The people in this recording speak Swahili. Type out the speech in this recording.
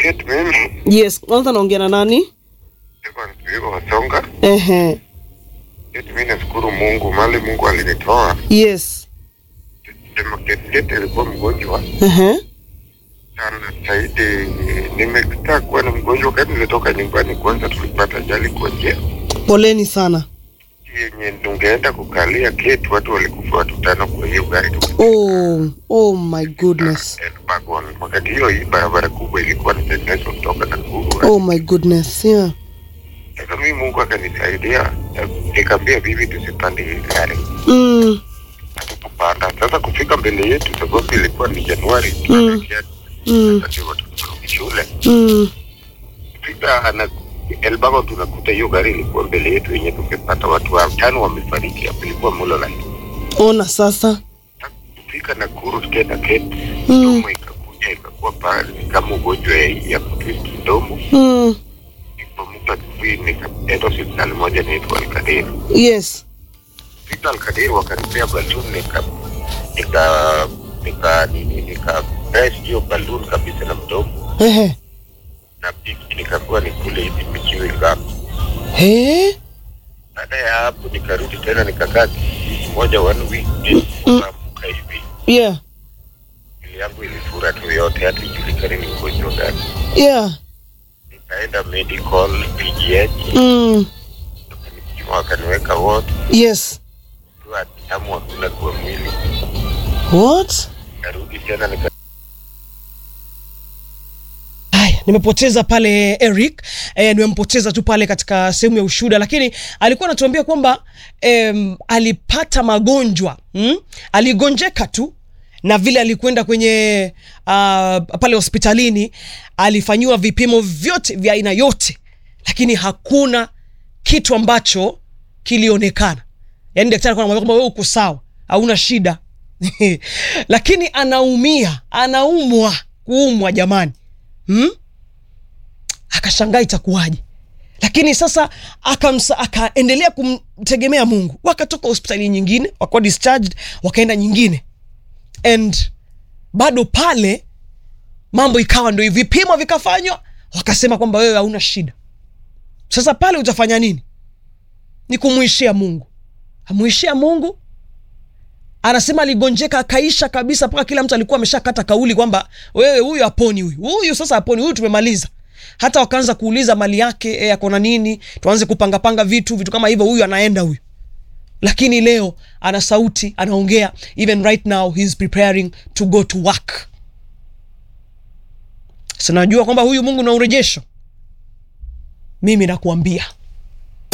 Kate, mimi Yes, kwanza naongea na nani? niko niko Wasonga. Ehe. Kate, mimi nashukuru Mungu mali Mungu alinitoa. Yes. Sema Kate, Kate alikuwa mgonjwa Ehe. sana zaidi. Nimekita kuwa ni mgonjwa wakati nilitoka nyumbani. Kwanza tulipata ajali kwa njia Poleni sana. yenye tungeenda kukalia Kate, watu walikufa watu tano kwa hiyo gari tuki- Oh, oh my goodness. Elbagon. Wakati hiyo hii barabara kubwa ilikuwa inatengenezwa kutoka Nakuru. Oh my goodness. Yeah. Sasa mimi Mungu akanisaidia, nikaambia bibi tusipande hii gari Mm. kupanda. Sasa kufika mbele yetu, sababu ilikuwa ni Januari, Mm. tunaelekea Mm. wakati watoto warudi shule. Mm. Fika na Elbago tunakuta hiyo gari ilikuwa mbele yetu yenye tungepata watu watano wamefariki, hapo ilikuwa Mololine. Ona sasa. Kufika Nakuru tukaenda Kete, Mm. mdomo ikakuja ikakuwa pale ni kama ugonjwa ya, ya kutwist mdomo. Mm. Nikamuka asubuhi nikaenda hospitali moja inaitwa Alkadir. Yes. Fika Alkadir wakanipea balloon nika nika nika nini nika press hiyo balloon kabisa na mdomo Ehe. na piki nikakuwa ni kule hivi michiwi ngapi. He? Baada ya hapo nikarudi tena nikakaa wiki moja one week nikaamka hivi Yeah. mwili yangu ilifura tu yote, hata ijulikani ni ugonjwa gani. Yeah. Nikaenda medical PGH Mm. wakanipima wakaniweka ward Yes. tu damu hakuna kwa mwili. What? Nikarudi tena nika Haya, nimepoteza pale Eric eh, nimempoteza tu pale katika sehemu ya ushuhuda, lakini alikuwa anatuambia kwamba em, alipata magonjwa mm? aligonjeka tu na vile alikwenda kwenye uh, pale hospitalini alifanyiwa vipimo vyote vya aina yote, lakini hakuna kitu ambacho kilionekana. Yaani daktari alikuwa anamwambia kwamba wewe uko sawa, hauna shida lakini anaumia, anaumwa, kuumwa jamani hmm? akashangaa itakuwaje lakini sasa akamsa, akaendelea kumtegemea mungu wakatoka hospitali nyingine wakawa discharged wakaenda nyingine and bado pale mambo ikawa ndo vipimo vikafanywa wakasema kwamba wewe hauna shida sasa pale utafanya nini ni kumwishia mungu amwishia mungu anasema aligonjeka akaisha kabisa mpaka kila mtu alikuwa ameshakata kauli kwamba wewe huyu aponi huyu huyu sasa aponi huyu tumemaliza hata wakaanza kuuliza mali yake e, akona nini tuanze kupangapanga vitu vitu kama hivyo huyu anaenda huyu lakini leo ana sauti anaongea even right now he is preparing to go to work sinajua kwamba huyu mungu na urejesho mimi nakuambia